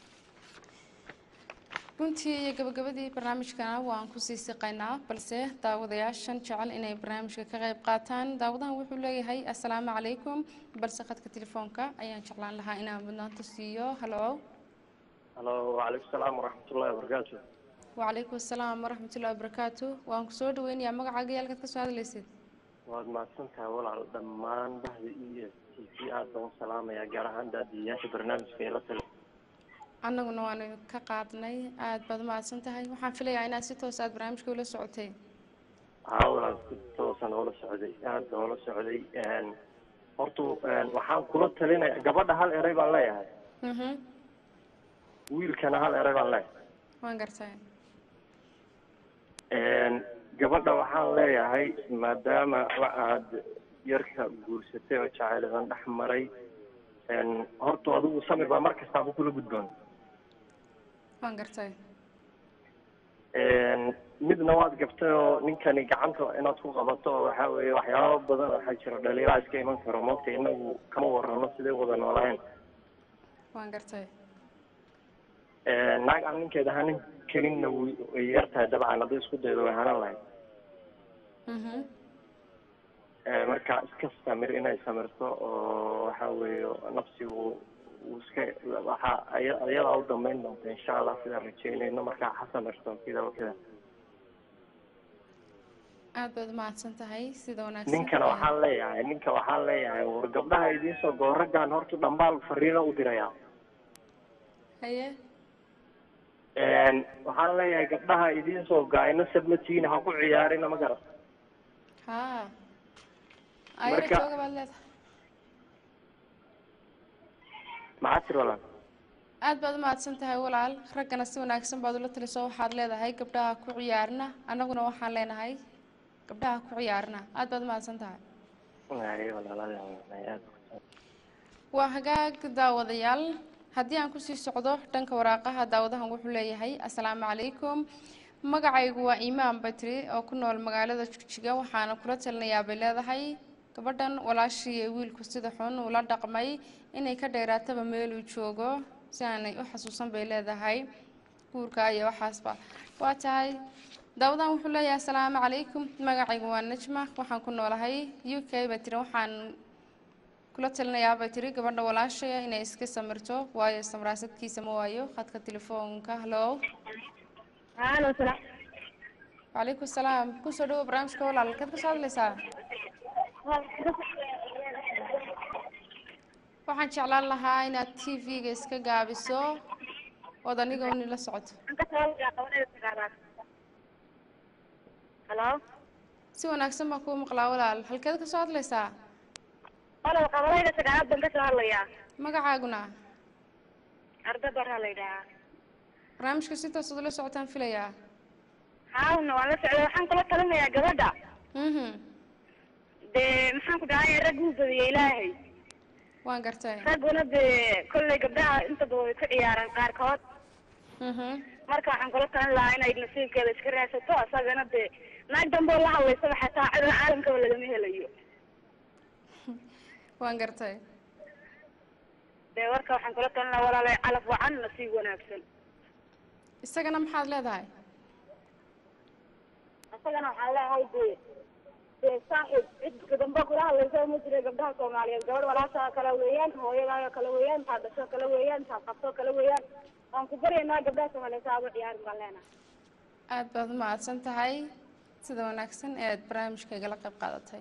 runtii iyo gabagabadii barnaamijkana waan kusii siqaynaa balse daawadayaashan jecel inay barnaamijka ka qayb qaataan daawadahan wuxuu leeyahay assalaamu calaykum balse khadka telefoonka ayaan jeclaan lahaa inaan mudnaanta siiyo halo halo wacalaykum salaam waraxmatullahi wabarakaatu wacalaykum assalaam waraxmatullahi wabarakaatu waan ku soo dhaweynayaa magacaaga iyo halkaad ka soo hadlaysid waad mahadsan tahay walaal dhammaan bahda e s t c aad baan u salaamayaa gaar ahaan daadiyayaasha barnaamijka ee la tali annaguna waanu ka qaadnay aad baad umahadsan tahay waxaan filayaa inaad si toos aad barnaamijka ula socotay haa walaal si toosan oola socday aad baan oola socday horta waxaan kula talinaya gabadha hal eray baan leeyahay mhm wiilkana hal eray baan leeyahay waan gartay gabadha waxaan leeyahay maadaama wa aad yarka guursatay oo jacayladan dhex maray horta adigu samir baa mar kastaaba kula gudboon waan gartay midna waad gabtay oo ninkani gacanta inaad ku qabato oo waxaa weeye waxyaaba badan waxaa jira dhaliilaa iska iman karo moogta inagu kama warrano sidee wada noolahayn waan gartay naag aan ninkeeda hanin karinna way yar tahay dabcan hadday isku daydo way hanan lahayd mhm marka iska samir inay samirto oo waxa weeye nafsigu uu iska waxa aya- ayadaa u dambeyn doonta insha allah sidaan rajeynayno marka ha samirto kida wa kida aad baad umahadsan tahay sida wanaagsan ninkana waxaan leeyahay ninka waxaan leeyahay war gabdhaha idiin soo goo raggaan horta dhambaal fariino u dirayaa haye waxaan leeyahay gabdhaha idiin soo gaayna sabmatiina ha ku ciyaarina ma garat haa ayara Marka- jooga baad leedahay maxaa tir walaal aad baad umahadsan tahay walaal raggana si wanaagsan baad ula taliso waxaad leedahay gabdhaha ku ciyaarna annaguna waxaan leenahay gabdhaha ku ciyaarna aad baad umahadsan tahay Ay, walaalada aad waa hagaag daawadayaal haddii aan kusii socdo dhanka waraaqaha daawadahan wuxuu leeyahay assalaamu calaykum magacaygu waa imaan batri oo ku nool magaalada jigjiga waxaana kula talinayaa bay leedahay gabadhan walaashii ee wiilku sida xun ula dhaqmay inay ka dheeraataba meeluu joogo si aanay u xasuusan bay leedahay guurka iyo waxaasba waa tahay daawadahan wuxuu leeyahay assalaamu calaykum magacaygu waa najma waxaan ku noolahay u k bay tiri waxaan kula talinayaa bay tiri gabadha walaashaya inay iska samirto waayo samraasadkiisa ma waayo khadka telefoonka halo Halo, salaam. وعليكم السلام kusoo dhawo barnaamijka walaal halkeed kasoo hadlaysaa waxaan jeclaan lahaa inaad t v-ga iska gaabiso ood aniga uni la socoto Halo. si wanaagsan baan kuu maqlaa walaal halkeed kasoo hadlaysaa Walaal qabalayda sagaalaad baan ka soo hadlayaa. magacaaguna Arda baraa la yidhahaa. barnaamijka si toos ula socotaan filayaa Haawna waan la socday waxaan kula talinayaa gabadha. mhm Dee maxaan ku dhahay rag uu badiyay ilaahay. waan gartay Ragguna dee kolley gabdhaha inta badan way ku ciyaaraan qaarkood. mhm Marka waxaan kula talin lahaa inay nasiibkeeda iska raadsato asagana dee naag dambe oo la hadlaysaba xataa cidla caalamkaba lagama helayo. waan gartay Dee warka waxaan kula talin lahaa walaalay calaf wacan nasiib wanaagsan. isagana maxaad leedahay asagana waxaan leeyahay dee dee saaxiib cid dambe kula hadlaysa ma jira gabdhaha soomaaliyeed gabadh walaashaa kale weeyaan hooyadaayoo kale weeyaan taa dhasho kale weeyaan taa qabto kale weeyaan waan ku baryaynaa gabdhaha soomaaliyeed saa uga ciyaarin baan leenahay aad baad u mahadsan tahay sida wanaagsan ee aad barnaamijka igala qayb qaadatay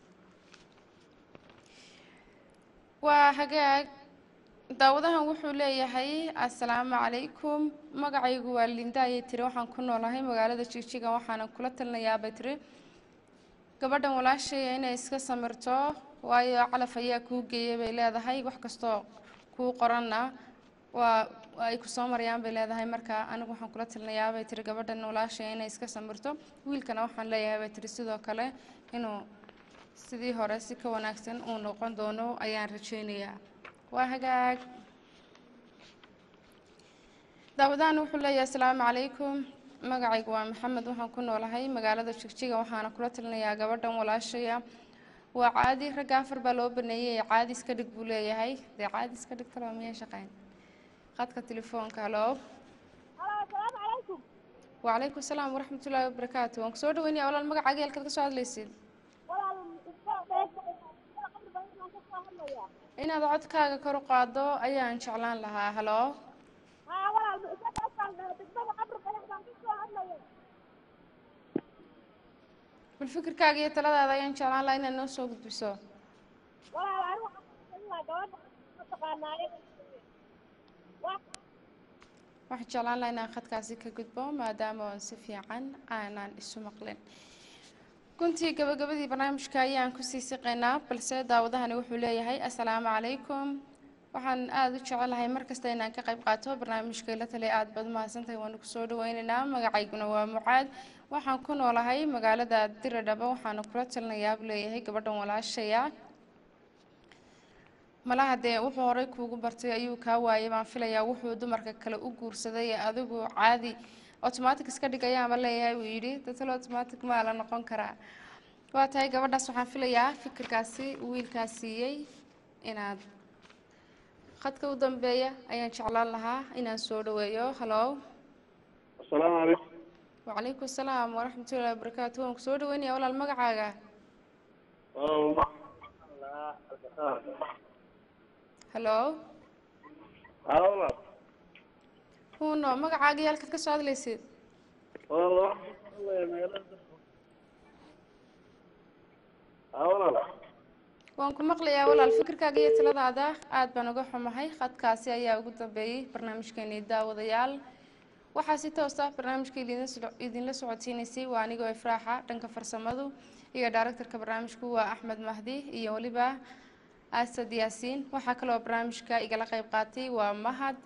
waa hagaag daawadahan wuxuu leeyahay assalaamu calaykum magacaygu waa linda ayay tiri waxaan ku noolahay magaalada jigjiga waxaanan kula talinayaa bay tiri gabadhan walaashaya inay iska samirto waayo calaf ayaa kuu geeyay bay leedahay wax kastoo kuu qoranna waa waa ay kusoo marayaan bay leedahay marka anigu waxaan kula talinayaa bay tiri gabadhan walaashaya inay iska samirto wiilkana waxaan leeyahay bay tiri sidoo kale inuu sidii hore si ka wanaagsan uu noqon doono ayaan rajaynayaa waa hagaag daawadahan wuxuu leeyahay asalaamu calaykum magacaygu waa maxamed waxaan ku noolahay magaalada jigjiga waxaana kula talinayaa gabadhan walaashaya waa caadi ragga afar baa loo baneeyey caadi iska dhig buu leeyahay dee caadi iska dhig talo miyaa shaqeyn khadka telefoonka halo asalaamu calaykum wacalaykum asalaam waraxmatullaahi wabarakaatu waan kusoo dhaweynaya walaal magacaaga halkaad ka soo hadlaysid walaal kasoo hadlaya inaad codkaaga kor u qaado ayaan jeclaan lahaa halo haa walaal degmada qabri qadax baan kasoo hadlaya bal fikirkaaga iyo taladaada ayaan jeclaan lahaa inaad noo soo gudbiso walaal anigu waxaan gabadha mataqaanaaye waxaan jeclaan lahaa inaan khadkaasi ka gudbo maadaama oon si fiican aanan isu maqlin guntii gabagabadii barnaamijka ayaan kusii siqaynaa balse daawadahani wuxuu leeyahay assalaamu calaykum waxaan aada u jecelahay markasta inaan ka qayb qaato barnaamijka ila taliya aada baad mahadsantahay waanu kusoo dhaweynaynaa magacayguna waa mucaad waxaan ku noolahay magaalada diradhaba waxaana kula talinayaa buu leeyahay gabadhan walaashaya malaha dee wuxuu horey kuugu bartay ayuu kaa waayay baan filayaa wuxuu dumarka kale u guursaday ee adigu caadi automatic iska dhig ayaanba leeyahay uu yidhi dadal automatic maa la noqon karaa waa tahay gabadhaas waxaan filayaa fikirkaasi wiilkaas siiyey inaad khadka u dambeeya ayaan jeclaan lahaa inaan soo dhaweeyo halo asalaamu calaykum wacalaykum asalaam waraxmatullahi wabarakaatu waan kusoo dhaweynaya walaal magacaaga halo hawla huno magacaaga iyo halkaad ka soo hadlaysid hawla waan ku maqlayaa walaal fikirkaaga iyo taladaada aad baan uga xumahay khadkaasi ayaa ugu dambeeyey barnaamijkeenii daawadayaal waxaa si toos ah barnaamijka idinla soco- idinla socodsiinaysay waa anigoo ifraaxa dhanka farsamadu iyo daaraktarka barnaamijku waa axmed mahdi iyo weliba asad yaasiin waxaa kaloo barnaamijka igala qayb qaatay waa mahad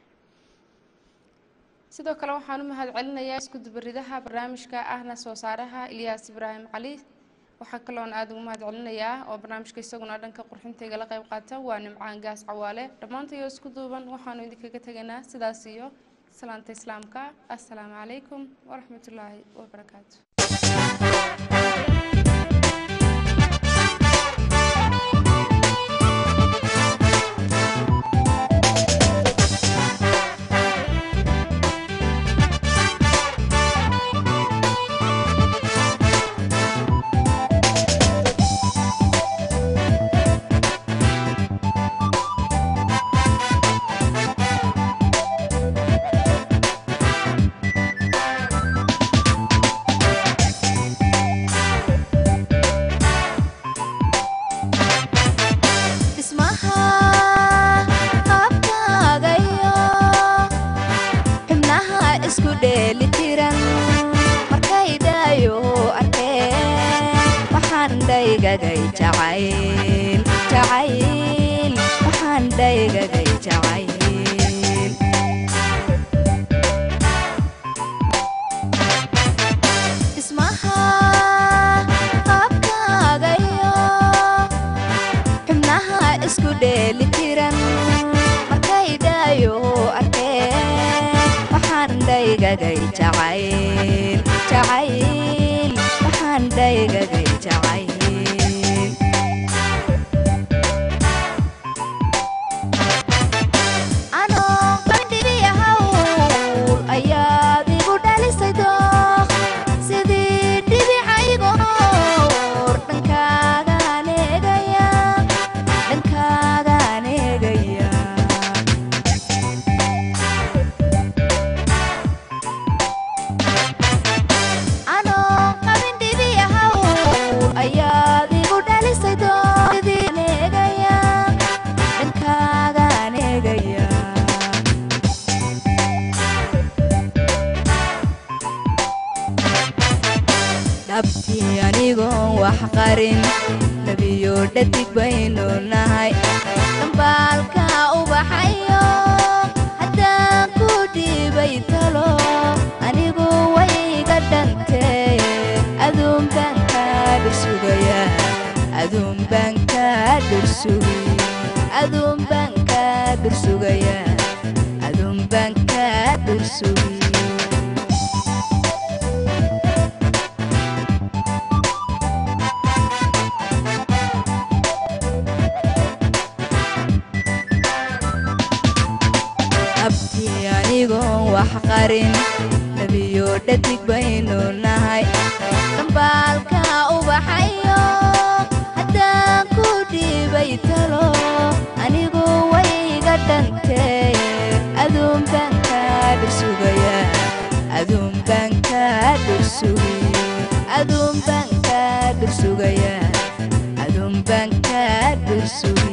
sidoo kale waxaan u mahad celinayaa isku dubaridaha barnaamijka ahna soo saaraha ilyaas ibraahim cali waxaa kaloon aada ugu mahad celinayaa oo barnaamijka isaguna dhanka qurxinta igala qayb qaata waa nimcaan gaas cawaale dhammaantayoo isku duuban waxaanu idinkaga tegaynaa sidaas iyo salaanta islaamka assalaamu calaykum waraxmatullaahi wabarakaatu dhaygagay jacayl jacayl waxaan dhaygagay jacayl dhismaha qaabkaagayo xubnaha isku dheeli tiran markay dhaayo arkeen waxaan dhaygagay jacayl jacayl waxaan dhaygagay jacayl anoo bandhibiya hawl ayaad igu dhalisay dooq sidii dhibicaygoor dhankaagaan eegaya dhankaagaan eegaya anoo qabin dhibiya hawl ayaad igu dhalisay dooq sidii eegaya dhankaagaan eegaya dhabtii anigoon wax qarin nebiyo dhadig baynu nahay dhambaalka ubaxayo haddaan ku dhiibay talo anigu wayga dhantee aduun baan kaa dhursugaya aduun baan kaa dhursugi aduun baan kaa dhursugaya aduun baan kaa dhursugi abtii anigoon wax qarin nebiyo dhadig baynu nahay dhambaalka ubaxayo haddaan ku dhiibay talo anigu wayga dhantee aduun baan kaa dhursugaya aduun baan kaa dhursugi aduun baan kaa dhursugaya aduun baan kaa dhursugi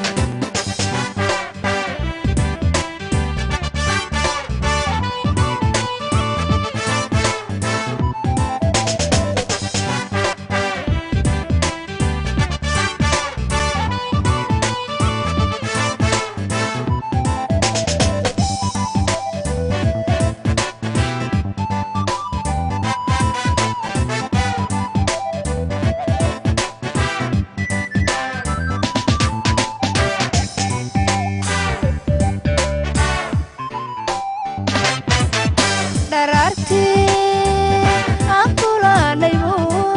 dharaartii aan kulanaybu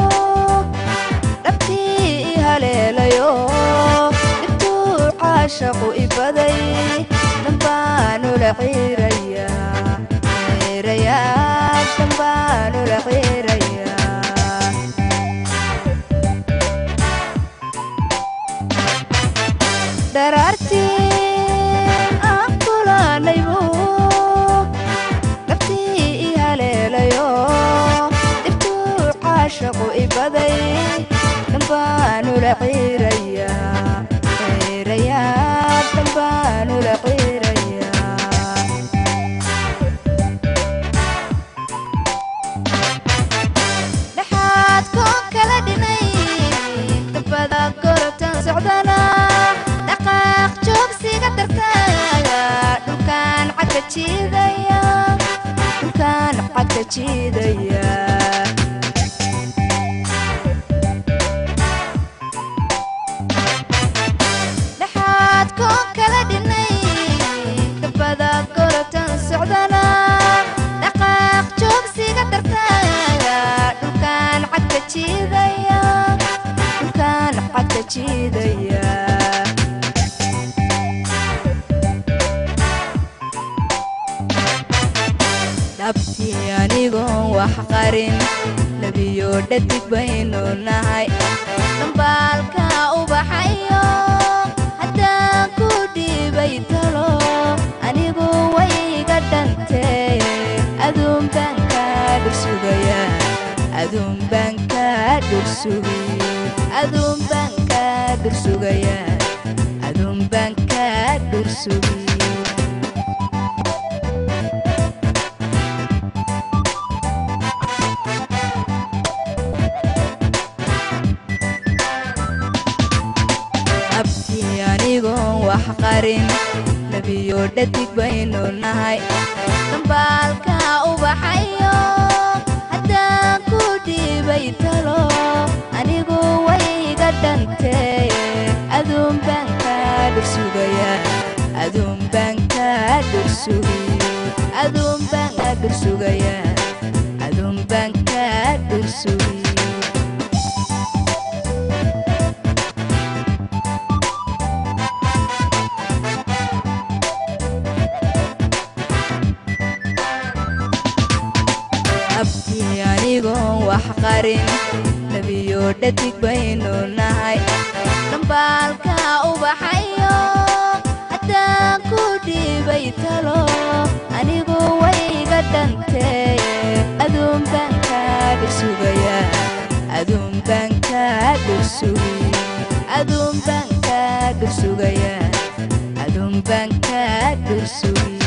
dhabtii i haleelayo dhibtuu caashaqu i baday dhambaanula ciiraya ciiraya dhambaanula ciiraya dharaartii aan kulanaybu dhabtii i haleelayo dhibtuu caashaqu i baday dhambaanula ciiraya ciiraya dhambaanula ciiraya dhexaad koon kala dhinay dabada gorotan socdana dhaqaaq joogsiga dartaaga dhulkaan cagka jiidaya dhulkaan cagka jiidaya dhexaad koon kala dhinay dabada gorotan socdana dhaqaaq joogsiga dartaaga dhulkaan cagka jiidaya dhulkaan cagka jiidaya dhabtii anigoon wax qarin nebiyo dhadig baynu nahay dhambaalka ubaxayo haddaan ku dhiibay talo anigu wayga dhantee aduun baan kaa dhursugaya aduun baan kaa dhursugi aduun baan kaa dhursugaya aduun baan kaa dhursugi wax qarin nebiyo dhadig baynu nahay dambaalka ubaxayo haddaan ku dhiibay talo anigu wayga dhantee aduun baan kaa dhursugaya aduun baan kaa dhursugi aduun baan kaa dhursugaya aduun baan kaa dhursugi abkii anigoon wax qarin nebiyo dhadig baynu nahay dhambaalka ubaxayo haddaan ku dhiibay talo anigu wayga dhantee aduun baan kaa dhursugaya aduun baan kaa dhursugi aduun baan kaa dhursugaya aduun baan kaa dhursugi